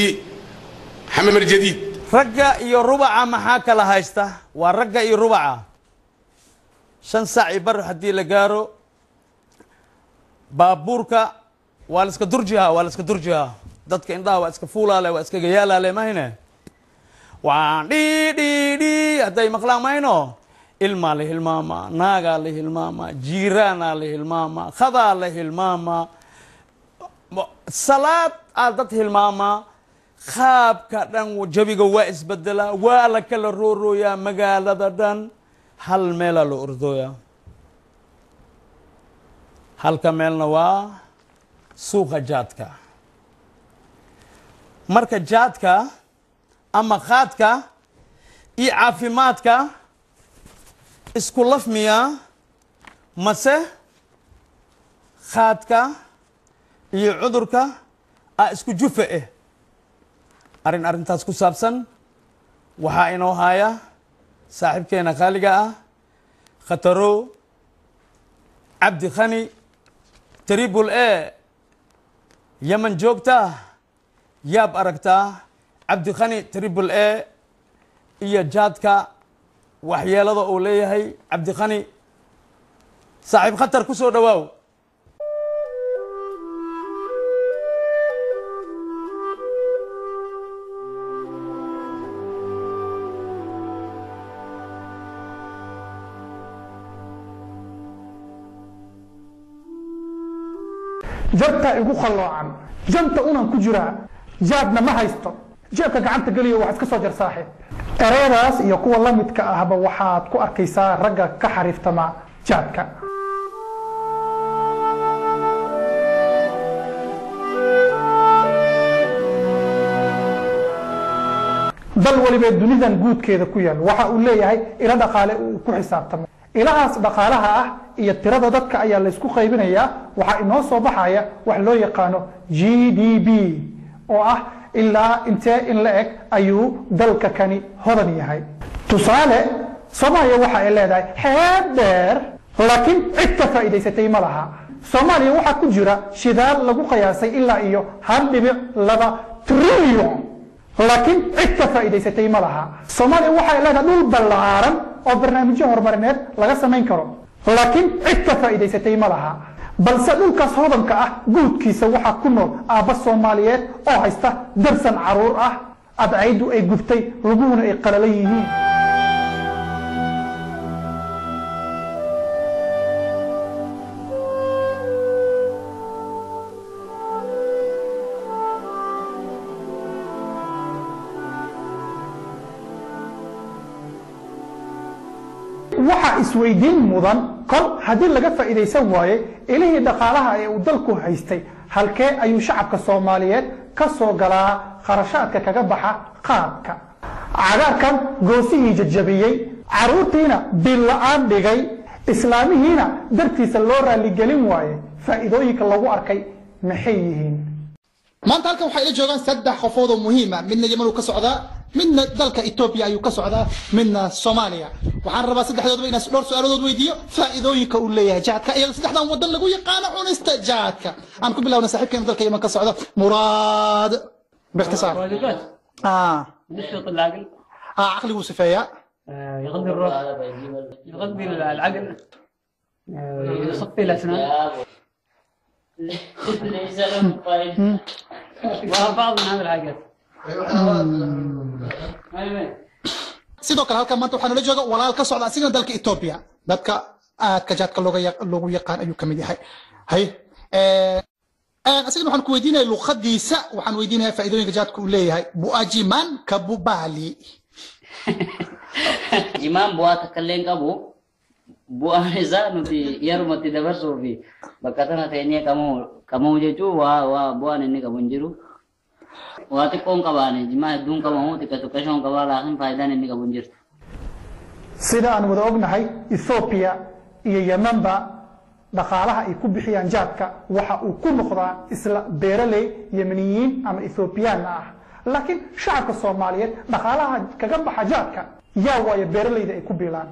xamar jadiid
ragga iyo rubaca maxaa kala haysta waa ragga iyo rubaca shan saac i bar haddii la gaaro baabuurka waa la iska durjihaa waa la iska durjihaa dadka indhaha waa iska fuulaale waa iska gayaalaale mahayne waan dhi dhi dhi hadday maqlaan mahayno ilmaa la hilmaamaa naagaa la hilmaamaa jiiraanaa la hilmaamaa khadaa la hilmaamaa salaad aa dad hilmaamaa qaabka dhan jabiga waa isbedelaa waa la kala roorooyaa magaalada dhan hal meelaa loo ordooyaa halka meelna waa suuqa jaadka marka jaadka ama qaadka iyo caafimaadka isku lafmiyaa mase qaadka iyo cudurka a isku jufa eh arrin arrintaas ku saabsan waxaa inoo haya saaxiibkeena qaaliga ah khatarow cabdi khani tribul e yaman joogta yaab aragtaa cabdi khani tribul e iyo jaadka waxyeelada uu leeyahay cabdi khani saaxiib khatar ku soo dhowaaw
jabtaa igu qalloocan janta unan ku jiraa jaadna ma haysto jeebka gacanta geliyo wax iska soo jar saaxiib ereyadaas iyo kuwa la midka ahba waxaad ku arkaysaa ragga ka xariiftama jaadka dal waliba dunidan guudkeeda ku yaal waxa uu leeyahay ilo dhaqaale uu ku xisaabtamo ilahaas dhaqaalaha ah iyo tirada dadka ayaa laysku qaybinayaa waxaa inoo soo baxaya wax loo yaqaano g d b oo ah ilaa intee in la eg ayuu dalka kani hodan yahay tusaale soomaaliya waxa ay leedahay xeeb dheer laakiin cid ka faa'iidaysatay ma laha soomaaliya waxaa ku jira shidaal lagu qiyaasay ilaa iyo hal dhibic laba trillion laakiin cid ka faa'iidaysatay ma laha soomaaliya waxay leedahay dhul ballaaran oo barnaamijyo horumarineed laga samayn karo laakiin cid ka faa'iidaysatay ma laha balse dhulkaas hodanka ah guudkiisa waxaa ku nool aabba soomaaliyeed oo haysta darsan caruur ah adcaydu ay gubtay luguhuna ay qalalan yihiin waxaa isweydiin mudan kol haddii laga faa'iidaysan waaye ilihii dhaqaalaha ee uu dalku haystay halkee ayuu shacabka soomaaliyeed ka soo galaa kharashaadka kaga baxa qaadka cagaarkan goosihii jajabiyey caruurtiina bil la-aan dhigay islaamihiina dartiisa loo raaligelin waaye faa'iidooyinka lagu arkay maxay yihiin
maanta halkan waxaa ila joogaan saddex qofood oo muhiima midna yeman uu ka socdaa midna dalka etoobiya ayuu ka socdaa midna soomaaliya waxaan rabaa saddexdoodaba inaan dhowr su-aaladood weydiiyo faa'iidooyinka uu leeyahay jaadka iyadoo saddexdan wadan lagu yaqaano cunista jaadka aan ku bilowna saaxiibkeena dalka yeman ka socda muraad باختصار اه
نشط العقل
اه عقلي وسفيا
آه، يغذي الروح يغذي العقل آه، يصفي الاسنان وبعض من هذه الحاجات
sidoo kale halkan maanta waxaa nala jooga walaal ka socda asigana dalka etoobiya dadka aadka jaadka looga ya- loogu yaqaan ayuu kamid yahay hay asigana waxaan ku weydiinaya luqadiisa waxaan weydiinaya faa'iidooyinka jaadka uu leeyahay buajiman kabubali
Jimaan bu'aa takka illee hin qabu. Bu'aan isaa nuti yerumatti dabarsuu fi bakka sana teenyee kamuu kamuu jechuun waa waa bu'aan inni qabu hin jiru. Waa xiqqoon qabaane jimaa hedduun qabamu xiqqa xiqqashoon qabaa laakiin faayidaan inni qabu hin jirtu.
sida aan wada ognahay ethoobiya iyo yemanba dhaqaalaha ay ku bixiyaan jaadka waxa uu ku noqdaa isla beeraley yemeniyiin ama ethoobiyaana ah laakiin shacabka soomaaliyeed dhaqaalaha kaga baxa jaadka yaa waayo beeraleyda ay ku biilaan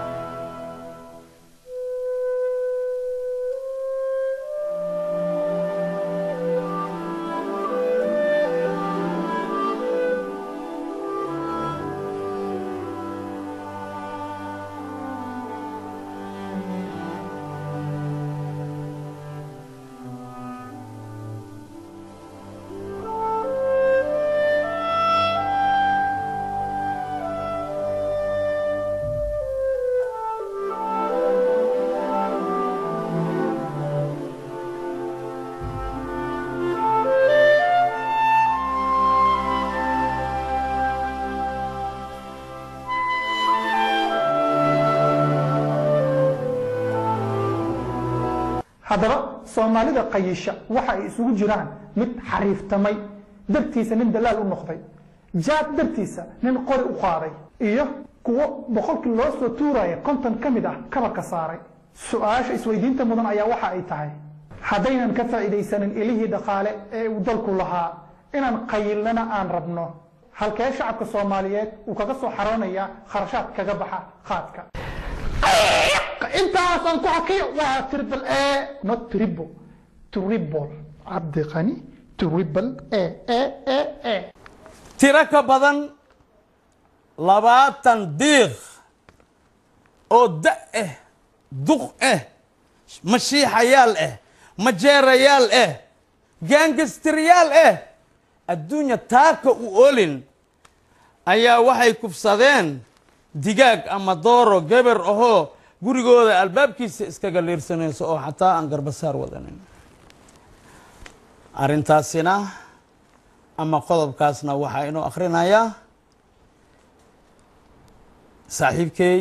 haddaba soomaalida qayisha waxa ay isugu jiraan mid xariiftamay dartiisa nin dalaal u noqday jaad dartiisa nin qori u qaaday iyo kuwo boqolkii loo soo tuuraya konton ka mid ah kabarka saaray su-aasha isweydiinta mudan ayaa waxa ay tahay haddaynan ka faa'iidaysanin ilihii dhaqaale ee uu dalku lahaa inaan qayilnana aan rabno halkee shacabka soomaaliyeed uu kaga soo xaroonaya kharashaad kaga baxa qaadka intaasaan ku hakiyo waa triple a not triple triple cabdi qani triple a a a a
tiro ka badan labaatan diiq oo da ah duq ah mashiixayaal ah majeerayaal ah gaangastiryaal ah adduunya taaka u olin ayaa waxay kufsadeen digaag ama dooro geber ahoo gurigooda albaabkiisa iskaga liirsanayso oo xataa aan garbasaar wadanin arrintaasina ama qodobkaasna waxaa inoo akhrinayaa saaxiibkey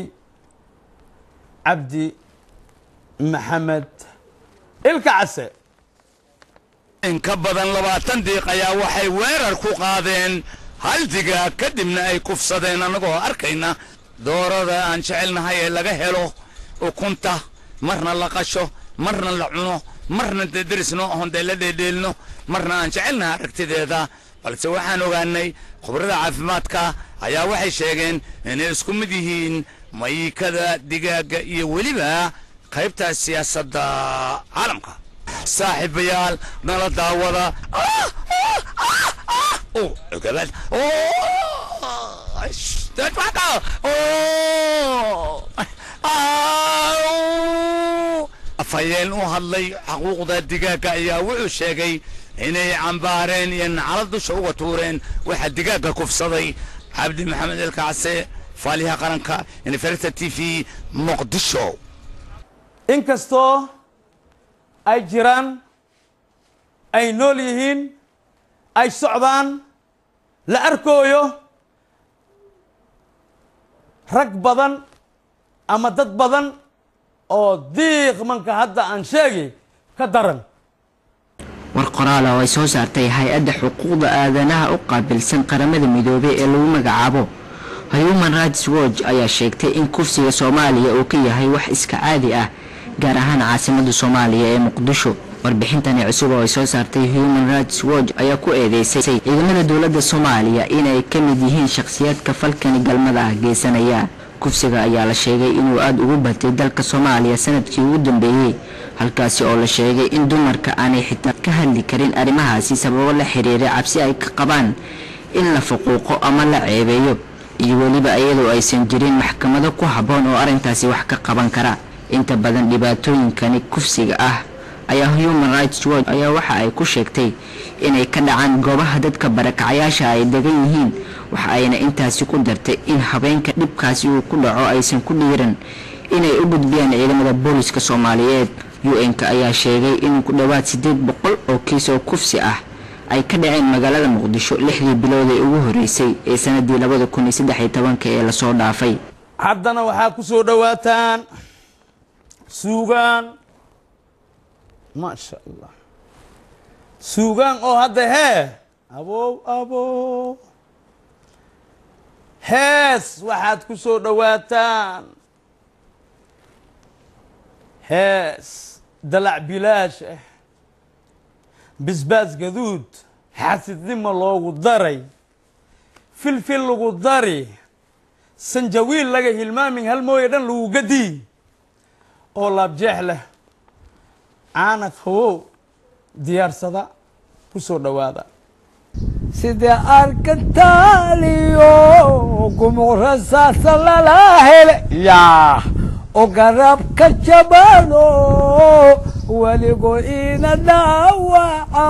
cabdi maxamed ilka case
in ka badan labaatan diiq ayaa waxay weerar ku qaadeen hal digaag kadibna ay kufsadeen annagoo arkayna doorada aan jecelnahay ee laga helo ukunta marna la qasho marna la cuno marna dee derisno oon dee la dheedheelno marna aan jecelnahay aragtideeda balse waxaan ogaanay khubrada caafimaadka ayaa waxay sheegeen inay isku mid yihiin mayikada digaagga iyo weliba qaybta siyaasadda caalamka saaxiibayaal nala daawada Oh, gabadh. Oh, sh- that's what the- Oh, Au. afhayeen u hadlay xuquuqda digaagga ayaa wuxuu sheegay inay cambaareen iyo nacala dusha uga tuureen waxa digaagga kufsaday cabdi maxamed elkacse faaliyaha qaranka uniferta t v muqdisho
inkastoo ay jiraan ay nool yihiin ay socdaan la arkooyo rag badan ama dad badan oo diiq manka hadda aan sheegi ka daran
war qoraala oo ay soo saartay hay-adda xuquuqda aadanaha u qaabilsan qaramada midoobay ee lagu magacaabo human rights watch ayaa sheegtay in kufsiga soomaaliya uu ka yahay wax iska caadi ah gaar ahaan caasimadda soomaaliya ee muqdisho warbixintani cusub oo ay soo saartay human rights watch ayaa ku eedeysay ciidamada dowladda soomaaliya inay ka mid yihiin shakhsiyaadka falkani galmada ah geysanaya kufsiga ayaa la sheegay inuu aada ugu batay dalka soomaaliya sanadkii ugu dambeeyey halkaasi oo la sheegay in dumarka aanay xitaa ka hadli karin arrimahaasi sababo la xiriira cabsi ay ka qabaan in la fuquuqo ama la ceebeeyo iyo weliba iyadoo aysan jirin maxkamado ku habboon oo arrintaasi wax ka qaban kara inta badan dhibaatooyinkani kufsiga ah ayaa human rights watch ayaa waxa ay ku sheegtay inay ka dhacaan goobaha dadka barakacayaasha ay degan yihiin waxa ayna intaasi ku dartay in habeenka dhibkaasi uu ku dhaco aysan ku dhiiran inay u gudbiyaan ciidamada booliska soomaaliyeed u-n-ka ayaa sheegay in ku dhowaad siddeed boqol oo kiis oo kufsi ah ay ka dhaceen magaalada muqdisho lixdii bilood ee ugu horeysay ee sanadii labada kun iyo saddex iyo tobanka ee lasoo dhaafay
haddana waxaa ku soo dhowaataan suugaan maasha allah suugaan oo hadda hee abow abow hees waxaad ku soo dhowaataan hees dalac bilaash ah bisbaas gaduud xasidnimo loogu daray filfil lagu dari sanjawiil laga hilmaamin hal mooye dhan lagu gadii oo laabjeex leh caanad hawow diyaarsada ku soo dhowaada
sida arkataaliyo gumuqrasaasa lala hele yaa oo garabka jabano weligo ina dhaawaca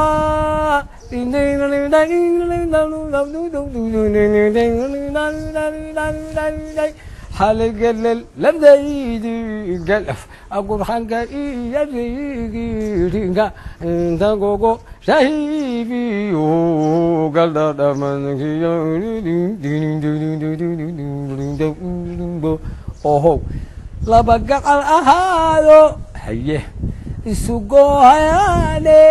haligelel labdaydi galaf agurxanka iyo rigiringa intagogo shahibiyo galdadhamankiyo ohow laba gacal ahaado haye isugohayaane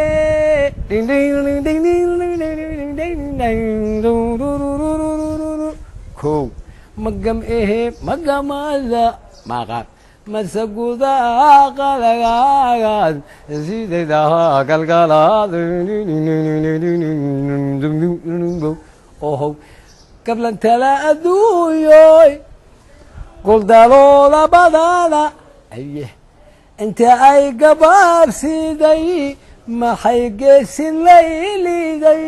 kow magam ehe magamada maqan masagudaha qalagaagaad sidaydaha galgalaad ohow gablantala adduunyoy guldalooda badana aye inta ay gabaabsiday maxay geesin layliday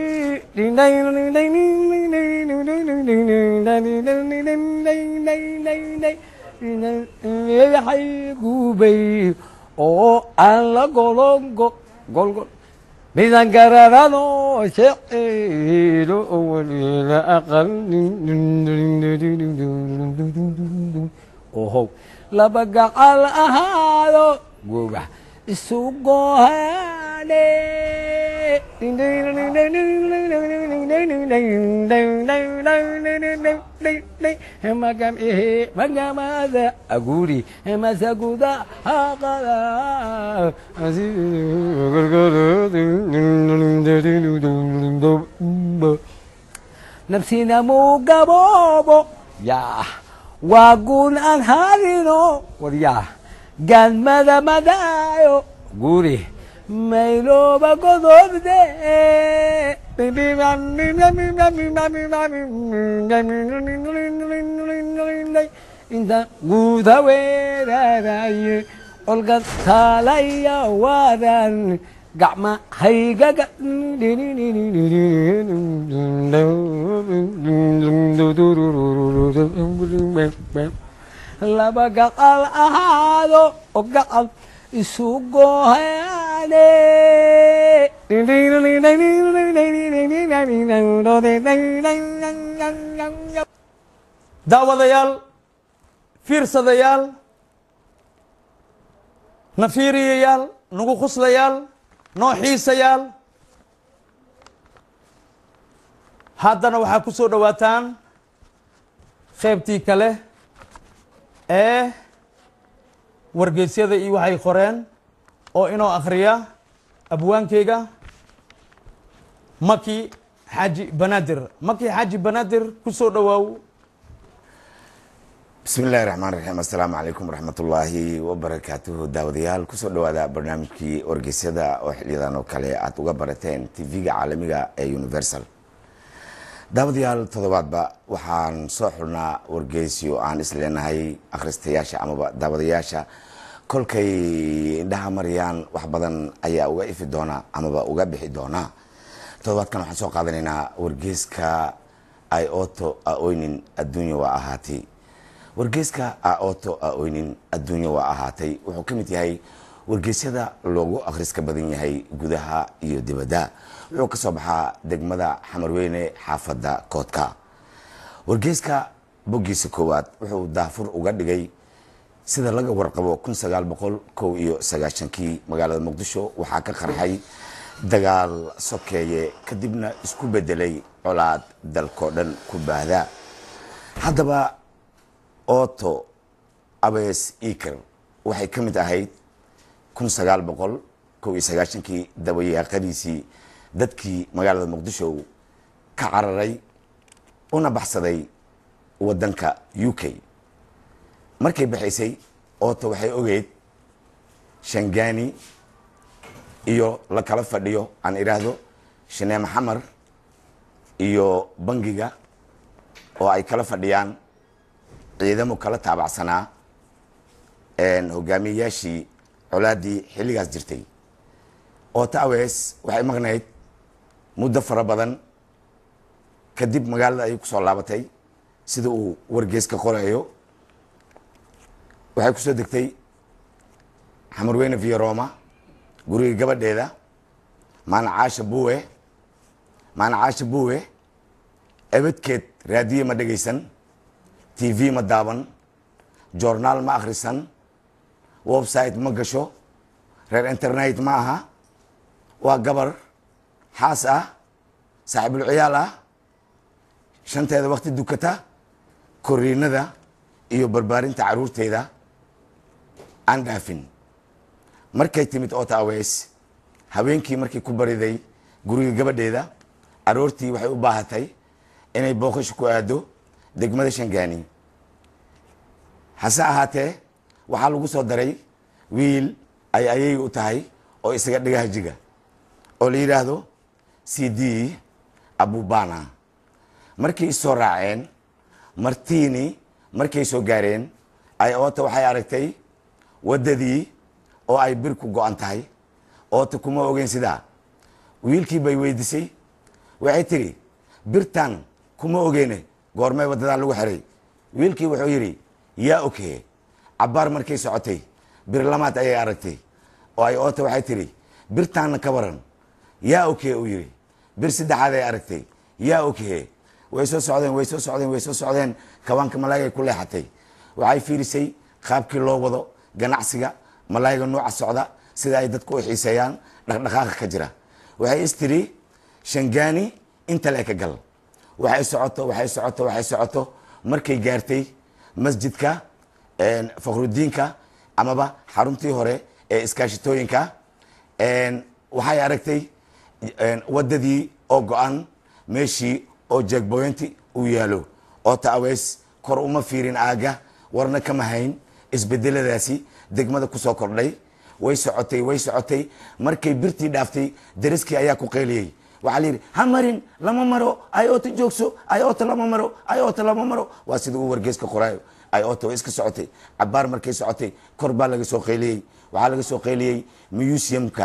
waxay gubay oo aan la golongo golgol midan garanano sheceelo waliila aqal ohow laba gacal ahaado goga isu gohane magam ehe magamada aguri masaguda haqada nafsina mugaboobo yaa waa guun aan harino waryaa galmada madaayo guri maylooba godobde inta guuda weeraraye olgan taalaya waadan gacma haygaga laba gaqal ahaado oo gacab isu goohaane
daawadayaal fiirsadayaal na fiiriyayaal nagu khuslayaal noo xiisayaal haddana waxaa ku soo dhowaataan qaybtii kale ee wargeysyada iyo waxay qoreen oo inoo akhriya abwaankeyga maki xaaji banaadir maki xaaji banaadir ku soo dhowaaw
bismi illahi raxmaan raxiim assalaamu calaykum waraxmatullaahi wabarakaatuhu daawadayaal kusoo dhowaada barnaamijkii wargeysyada oo xiliyadan oo kale aad uga barateen tv-ga caalamiga ee universal daawadayaal toddobaadba waxaan soo xulnaa wargeysyo aan isleenahay akhristayaasha amaba daawadayaasha kolkay indhaha mariyaan wax badan ayaa uga ifi doona amaba uga bixi doona toddobaadkan waxaan soo qaadanaynaa wargeyska ioto aoynin adduunya waa ahaatay wargeyska aoto aoynin adduunya waa ahaatay wuxuu ka mid yahay wargeysyada loogu akhriska badan yahay gudaha iyo dibadda wuxuu ka soo baxaa degmada xamarweyne xaafadda koodka wargeyska boggiisa koowaad wuxuu daafur uga dhigay sida laga warqabo kun sagaal boqol kow iyo sagaashankii magaalada muqdisho waxaa ka qarxay dagaal sokeeye kadibna isku bedelay colaad dalkoo dhan ku baahda haddaba oto abes eker waxay ka mid ahayd kun sagaal boqol kow iyo sagaashankii dabayaaqadiisii dadkii magaalada muqdisho ka cararay una baxsaday waddanka u k markay baxaysay oto waxay ogeyd shangani iyo la kala fadhiyo aan idhaahdo shaneeme xamar iyo bangiga oo ay kala fadhiyaan ciidamo kala taabacsanaa hogaamiyeyaashii colaaddii xilligaas jirtay oota awes waxay maqnayd muddo fara badan kadib magaalada ayay kusoo laabatay sida uu wargeeska qorayo waxay kusoo degtay xamarweyne via roma guriga gabadheeda maanacaasha buwe maanacaasha buwe ebadkeed raadiye ma dhegaysan t v ma daaban journaal ma akhrisan website ma gasho reer internet ma aha waa gabar xaas ah saaxiibul ciyaal ah shanteeda wakti dukata koriinada iyo barbaarinta caruurteeda aan dhaafin markay timid oota aweys haweenkii markay ku bariday guriga gabadheeda aroortii waxay u baahatay inay booqasho ku aado degmada shangani hase ahaatee waxaa lagu soo daray wiil ay ayay u tahay oo isaga dhigaha jiga oo la yidhaahdo c d abubana markay isoo raaceen martiini markay soo gaareen ay oota waxay aragtay waddadii oo ay bir ku go-an tahay oota kuma ogeyn sidaa wiilkii bay weydisay waxay tiri birtan kuma ogeyne goormee waddadan lagu xiray wiilkii wuxuu yidhi yaa okee cabbaar markay socotay bir lamaad ayay aragtay oo ay oota waxay tiri birtaanna ka waran yaa okee uu yidhi bir saddexaad ay aragtay yaa okee way soo socdeen way soo socdeen way soo socdeen kawaanka malaayigay ku leexatay waxay fiirisay qaabkii loo wado ganacsiga malaayiga nuuca socda sida ay dadku u xiiseeyaan dhaqdhaqaaqa ka jira waxay istiri shangani inta le ka gal waxay socoto waxay socoto waxay socoto markay gaartay masjidka fakhrudiinka amaba xaruntii hore ee iskaashitooyinka waxay aragtay wadadii oo go-an meeshii oo jeegboynti uu yaalo oo taaweys kor uma fiirin aaga warna kama hayn isbedeladaasi degmada kusoo kordhay way socotay way socotay markay birtii dhaaftay dariskii ayaa ku qayliyey waxaa la yidhi ha marin lama maro ayota joogso ayota lama maro ayota lama maro waa sida uu wargeeska qoraayo ayota way iska socotay cabaar markay socotay kor baa laga soo qayliyey waxaa laga soo qayliyey museumka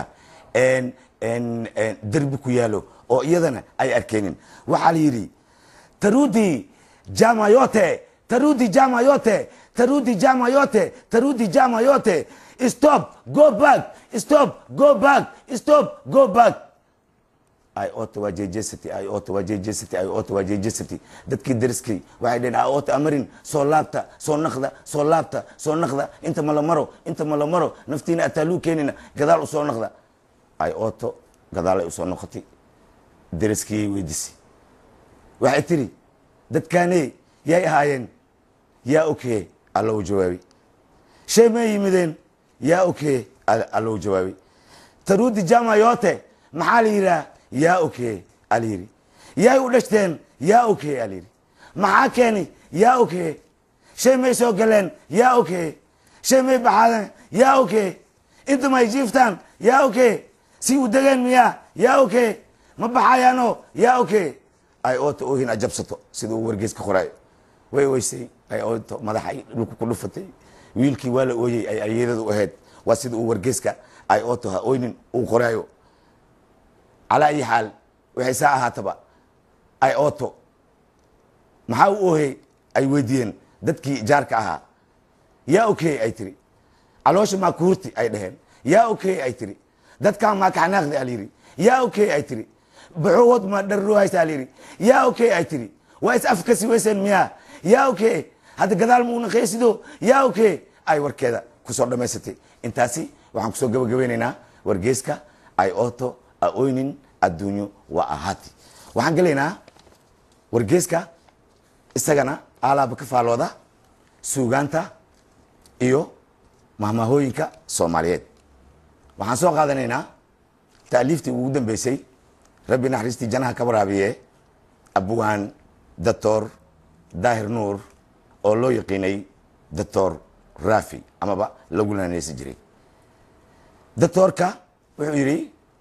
derbi ku yaalo oo iyadana ay arkeenin waxaa la yidhi tarudi jamayote tarudi jamayote tarudi jamayote tarudi jamayote stop go back stop go back stop go back iota waa jejesity iota waa jejesity iota waa jejesity dadkii dariskii waxay dhaheen iota amarin soo laabta soo naqda soo laabta soo naqda inta ma la maro inta ma la maro naftiina ataaluu keenina gadaal usoo naqda ioto gadaalay usoo noqotay dariskii weydisay waxay tiri dadkaane yay ahaayeen yaa okeye allow jawaabi shay may yimideen yaa okeye allow jawaabi tarudi jamayote maxaa la yidhaha yaa okeye alayidhi yaay u dhashteen yaa okeye alayidhi maxaa keeni yaa okeye shay may soo galeen yaa okeye shay may baxaadeen yaa okeye inta may jiiftaan yaa okeye si u degeen miyaa yaa okeye ma baxayaano yaa okeye ay oota oohin ajabsato sida uu wargeeska qoraayo way weysay ay oota madaxay dhulka ku dhufatay wiilkii waa la ooyey ay ayadadu u ahayd waa sida uu wargeeska ay oota ha oynin uu qoraayo calaa ayi xaal waxay saa ahaataba ay oto maxaa u oohey ay weydiiyeen dadkii jaarka ahaa yaa okey ay tiri caloosha maa kuhurti ay dhaheen yaa okey ay tiri dadkan maa kaxanaaqdi alyidhi yaa okey ay tiri baxowood ma dharroohaysa alyidhi yaa okey ay tiri waa is afkasi weyseen miyaa yaa okey hadda gadaal muuna qeesido yaa okey ay warkeeda kusoo dhammaysatay intaasi waxaan kusoo gabagabeynaynaa wargeeska ay oto aoynin adduunyo waa ahaati waxaan gelaynaa wargeeska isagana alaaba ka faalooda suugaanta iyo mahmahooyinka soomaaliyeed waxaan soo qaadanaynaa taaliiftii ugu dambeysay rabbi naxariistii janaha ka waraabiye abwaan doctor daahir nuur oo loo yaqiinay doctor rafi amaba lagu laneysan jiray doctorka wuxuu yidhi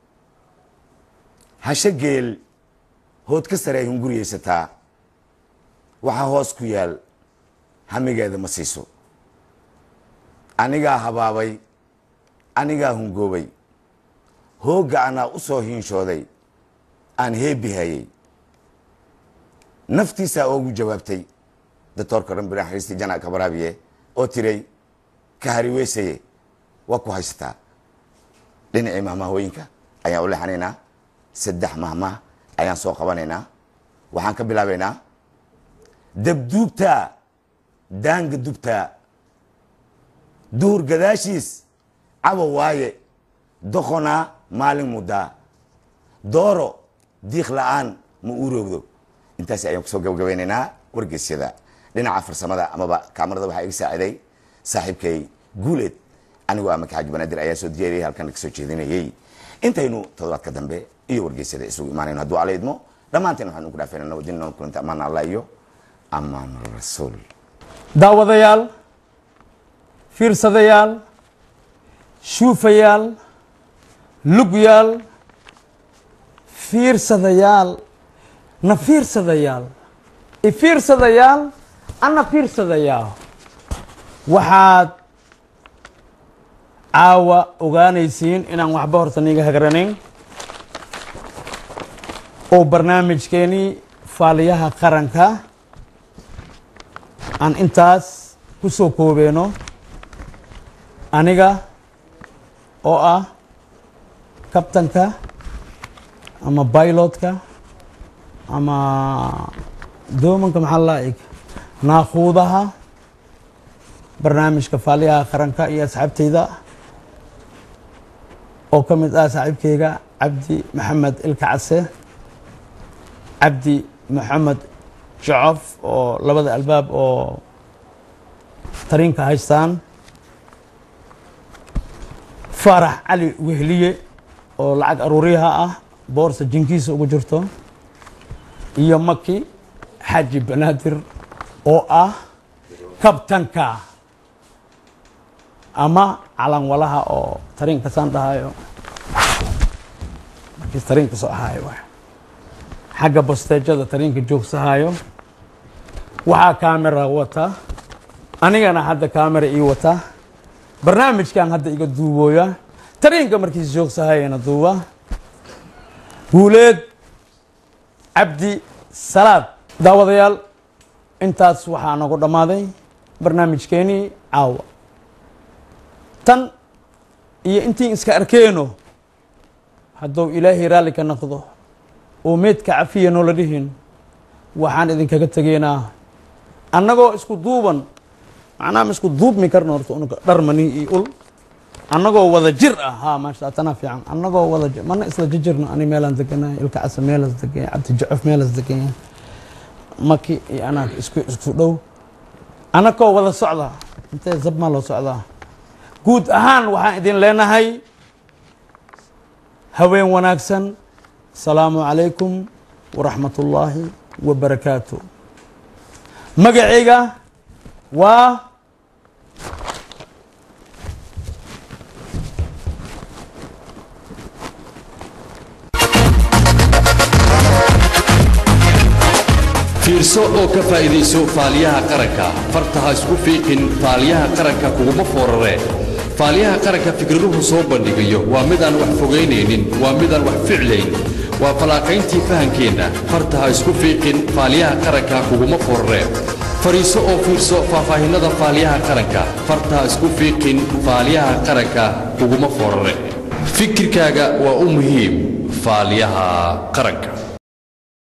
hashe geel hood ka sare ay hunguriyeysataa waxaa hoos ku yaal hamigeeda ma siiso anigaa habaabay anigaa hungoobay hoogga anaa u soo hiinshooday aan heebihayey naftiisaa oogu jawaabtay doctorka rabbi naxariistii jana kabaraabiye oo tiray ka hariweysaye waa ku haysataa dhinacii mahmahooyinka ayaan u leexanaynaa saddex mahmah ayaan soo qabanaynaa waxaan ka bilaabaynaa dabduubtaa daanga dubtaa duhur gadaashiis cabo waaye doqonaa maalin muddaa dooro diiq la-aan ma uurowdo intaas ayaan kusoo gabagabeynaynaa wargeysyada dhinaca farsamada amaba kaamarada waxaa iga saaciday saaxiibkay guuleed anigoo ama kaxaaji banaadir ayaa soo diyaariyay halkan kasoo jeedinayey intaynu toddobaadka dambe iyo wargeysyada isugu imaanayno hadduu alla idmo dhammaanteen waxaan ugu dhaafayna nabadin nool kulanta amaan allah iyo amaan rasuul
daawadayaal fiirsadayaal shuufayaal lugyaal fiirsadayaal na fiirsadayaal ifiirsadayaal ana fiirsadayaal waxaad caawa ogaanaysiin inaan waxba horta niiga hagranayn oo barnaamijkeenii faaliyaha qaranka aan intaas ku soo koobeeno aniga oo ah kabtanka ama bailotka ama doomanka maxaa laa eg naakuudaha barnaamijka faaliyaha qaranka iyo asxaabteyda oo ka mid ah saaxiibkeyga cabdi maxamed ilka case cabdi maxamed jacof oo labada albaab oo tariinka haystaan faarax cali wehliye oo lacag aruuriyaha ah boorsa jinkiisa ugu jirto iyo maki xaaji banaadir oo ah kabtanka ama calanwalaha oo tariinka saan dhahayo markii tariinka soo ahayo waay xagga basteejada tariinka joogsahayo waxaa kaamera wata anigana hadda kaamera ii wata barnaamijkan hadda iga duubooya tariinka markiis joogsahayana duuba guuleed cabdi salaad daawadayaal intaas waxaa nagu dhammaaday barnaamijkeenii caawa tan iyo intiin iska arkeeno hadduu ilaahay raalli ka noqdo oo meedka cafiya noola dhihin waxaan idinkaga tegeynaa annagoo isku duuban macnaha ma isku duubmi karno horta unuga dharmani iyo ul annagoo wada jir ah ha maasha tanaa fiican annagoo wada jir mana isla jijirno ani meelaan deganahay ilka casa meelas deganya cabdi jacof meelas deganya maki iyo anaag isku isku dhow annagoo wada socda intee zab maa loo socdaa guud ahaan waxaan idin leenahay haween wanaagsan asalaamu calaykum waraxmat ullaahi wabarakaatu magacayga waa
fiirso oo ka faa'iidayso faaliyaha qaranka farta ha isku fiiqin faaliyaha qaranka kuguma foorare faaliyaha qaranka fikraduhu soo bandhigayo waa midaan wax fogaynaynin waa midaan wax ficlayn waa fallaaqayntii fahankeenna farta ha isku fiiqin faaliyaha qaranka kuguma foorare fadhiiso oo fiirso faahfaahinnada faaliyaha qaranka farta ha isku fiiqin faaliyaha qaranka kuguma foorare fikirkaaga waa u muhiim faaliyaha qaranka